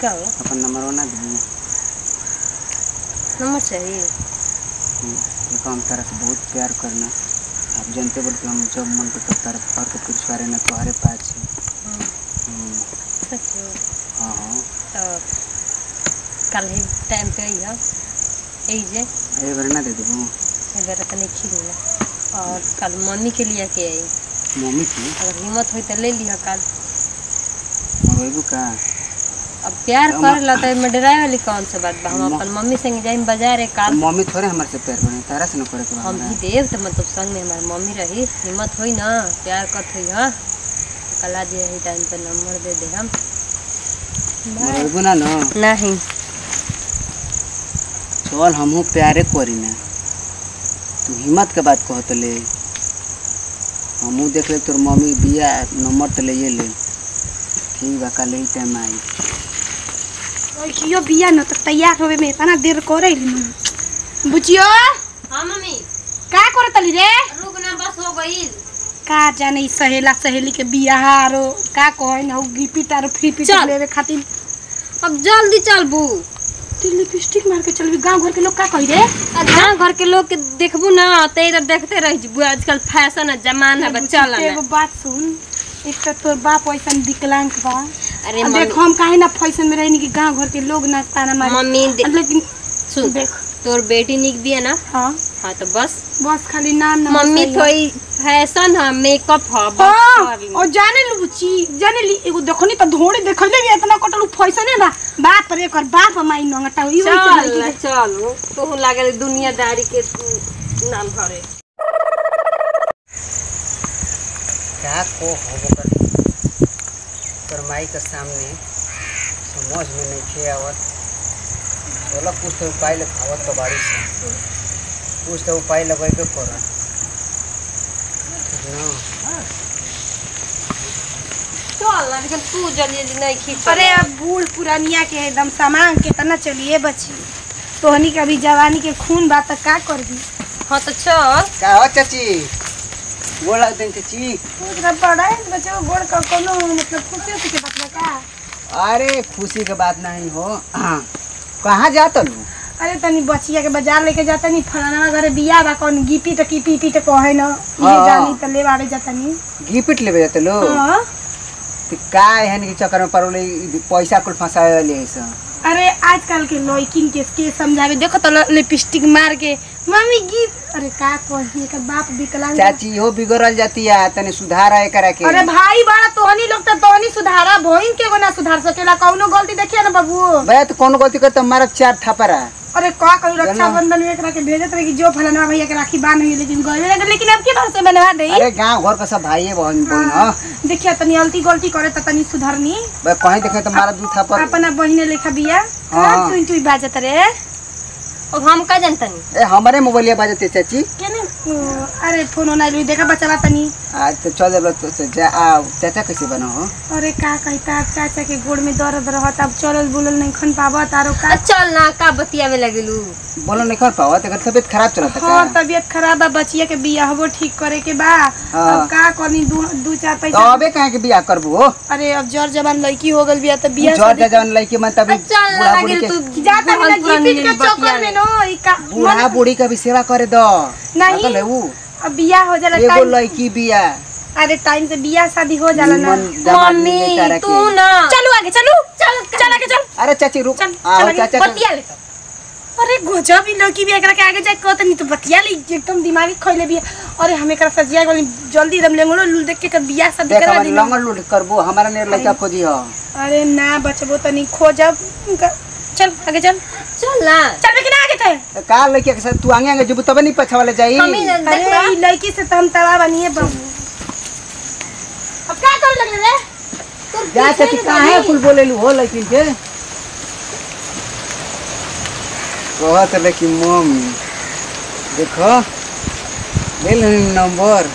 का हो अपन नंबर ना दू नंबर चाहिए देखो हम तारा से बहुत प्यार करना आप जानते बोल कि हम जब मन को तब तारा और के कुछ करे ना तुम्हारे पास है हम्म, सच हो हाँ हाँ तो कल ही टाइम पे आई हो यही जे ये बार ना दे देबू इधर तनी खिलना और कल मम्मी के लिए के आई मम्मी की अगर हिम्मत हुई तो ले लिह कल मंगेबू का अब प्यार हम- कर ला तो एमे डराए वाली कौन सा बात बा हम हम- अपन मम्मी संग जाई बाजार है काल मम्मी थोड़े हमारे से प्यार करे तारा से ना करे के बा हम हमरा। भी देव तो मतलब संग में हमारी मम्मी रही हिम्मत हुई ना प्यार करत हुई हाँ तो कल आज यही टाइम पे नंबर दे दे हम मंगेबू ना ना नहीं चल हमहू प्यारे करी ना तू हिम्मत के बात कहत ले हमहू देख ले तोर मम्मी बिया नंबर तो ले ले ठीक बा कल ही टाइम आई कियो बिया न त तैयार होवे में इतना देर करे ली बुचियो हाँ मम्मी का करतली रे रुक ना बस हो गई का जाने ई सहेला सहेली के बियाह आरो का कहे न गिफ्ट आरो फ्री पिट चल। लेवे खातिर अब जल्दी चल बू तू लिपस्टिक मार के चलबी गांव घर के लोग का कही रे गाँव घर के लोग के देखबू ना तो इधर देखते रह जबू आजकल फैशन है जमाना है चल एगो बात सुन एक तो तोर बाप ऐसा विकलांग बा अरे अब मम्मी देख हम काहे ना फैशन में रहनी कि गांव घर के लोग ना ताना मारे मम्मी दे- लेकिन सुन देख तोर बेटी निक भी है ना हाँ हाँ तो बस बस खाली नाम ना मम्मी थोड़ी फैशन है मेकअप है बस हाँ, कर ली। और जाने लू ची जाने ली एगो देखनी त धोड़े देखले भी इतना कटल फैसने बा बाप रे कर बाप माई नंगटा ई चल चल तू लागल दुनियादारी के नाम भरे क्या को हो कर तोर माई के सामने समझ में नहीं खे आवत चलो कुछ तो उपाय लगावत तो बाड़ी से कुछ तो उपाय लगेबे कर ठीक ना चल लेकिन तू जल्दी जल्दी नहीं खींच अरे अब बूढ़ पुरानिया के एकदम सामान के तना चलिए बची तोहनी के अभी जवानी के खून बा त का कर दी हाँ तो चल का हो चाची बोला दिन चाची पूरा बड़ा है बच्चों गोड़ का कोनो मतलब खुशी होती के बात बा का अरे खुशी के बात नहीं हो कहाँ जात लू अरे तनी बचिया के बाजार लेके जाता नहीं फलाना घरे बिया बा कौन गिपी त कीपी पी त कहे न ये हाँ। जानी त ले बाड़े जाता नहीं गिफ्ट लेवे जाते लो हाँ तो का एहन के चक्कर में पड़ोले पैसा कुल फंसावे ले ऐसा अरे आजकल के लड़किन के के समझावे देखो तो लिपस्टिक मार के मम्मी गीत अरे का कही का बाप विकलांग बा। चाची हो बिगड़ल जाती है तने सुधार है करा के अरे भाई बड़ा तोहनी लोग तो तोहनी सुधारा भोइन के गो ना सुधार सकेला कौनो गलती देखिए ना बाबू भैया तो कौन गलती करता मारा चार थपरा अरे का करू रक्षाबंधन में एकरा के भेजत रहे कि जो फलाना भैया के राखी बांध हुई लेकिन गए लगे लेकिन अब के बार से बनवा दे अरे गांव घर का सब भाई है बहन बहन हाँ देखिए तनी गलती गलती करे त तनी सुधरनी भाई कहीं देखे तो मारा दू थप्पड़ अपना बहिने लेखा बिया हाँ। तू तू बाजत रे अब हम का जानता नहीं ए हमारे मोबाइलिया बाजते चाची केने ओ, अरे फोन ओना लुई देखा बचला तनी आज तो चल जब तो तो जा आ चाचा कैसे बना हो अरे का कहता अब चाचा के गोड़ में दर्द रहत अब चलल बुलल नहीं खन पावत आरो का आ, चल ना का बतियावे लगलू बोलो नहीं कर पावा तेकर तबीयत खराब चलता हाँ का तबीयत खराब बा बचिया के बिया हबो ठीक करे के बा हाँ। अब का करनी दू दू चार तो पैसा अबे कहे के बियाह करबू हो अरे अब जर जवान लड़की हो गल बिया त बिया जर जा जवन लड़की मन तभी चल ना बूढ़ा बूढ़ी लगिल के तू जाता बहुत बिना पुरानी जीपिट के बतिया चक्कर में ले। नो ई का बूढ़ा बूढ़ी का भी सेवा करे दो नहीं। पागल है वो अब बिया हो जाला एगो टाइम लड़की बिया अरे टाइम से बिया शादी हो जाला ना निमन दामाद मम्मी मिले तारा तू के ना चलो आगे चलो चल चल आगे चल अरे चाची रुक चल, आओ चल आगे, चाचा का- बतिया ले अरे गजब ई लड़की भी एकरा के आगे जाके कहत नहीं तो बतिया ली एकदम दिमागी खइले भी अरे हम एकरा सजिया गली जल्दी एकदम लेंगलो लुल देख के कर बिया शादी देख करवा हमारे दी लंगल लूट करबो हमारा ने लड़का खोजी हो अरे ना बचबो तनी खोजब उनका- चल आगे चल चल ना चल लेकिन आगे थे तो का लड़की के साथ तू आगे आगे जब तब नहीं पछा वाले जाई मम्मी ने अरे देखला ई लड़की से तो हम तवा बनिए बाबू अब क्या कर लग रे जा चाची काहे कुल बोले लू हो लड़की के कहत लड़की मम्मी देखो ले ले नंबर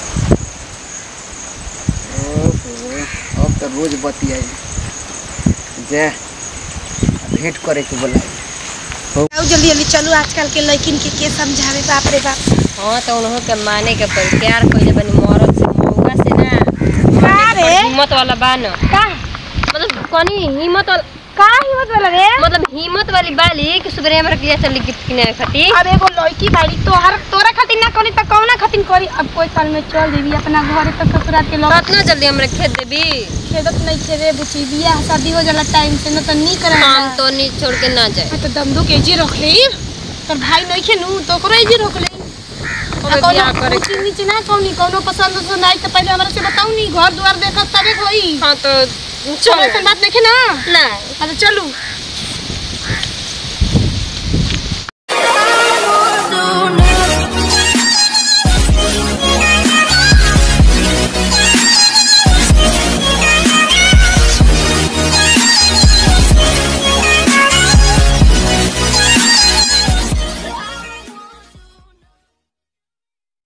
ओहो अब तो रोज बतियाई जा भेंट करे के बोलाई आओ जल्दी जल्दी चलो आजकल के लड़किन के के समझावे बाप रे बाप हाँ तो उन्हों के माने के पड़ी प्यार कइले बनी मरद से मौका से ना का रे हिम्मत वाला बा न का मतलब कनी हिम्मत वाला का हिम्मत वाला रे मतलब हिम्मत वाली बाली कि सुबह हमरा किया चली गिफ्ट किने खातिर अब एगो लड़की बाड़ी तोहर तोरा खातिर ना करी त कौना खातिर करी अब कोई साल में चल देबी अपना घरे तक ससुराल के लोग कितना जल्दी हमरा खेत देबी खेदत नहीं खेदे बुची बियाह शादी हो जाला टाइम से न त नी करा हम तो नहीं छोड़ के ना जाए तो दम दो केजी रख ले तोर भाई नहीं खेनु तो ओकरो एजी रख ले ओमे बियाह करे ऊंची नीचे ना कौनी कौनो पसंद पसंद आई तो पहले हमरा से बताऊ नी घर द्वार देखत तबे होई हाँ तो चलो ऐसा बात नहीं ना ना अच्छा चलू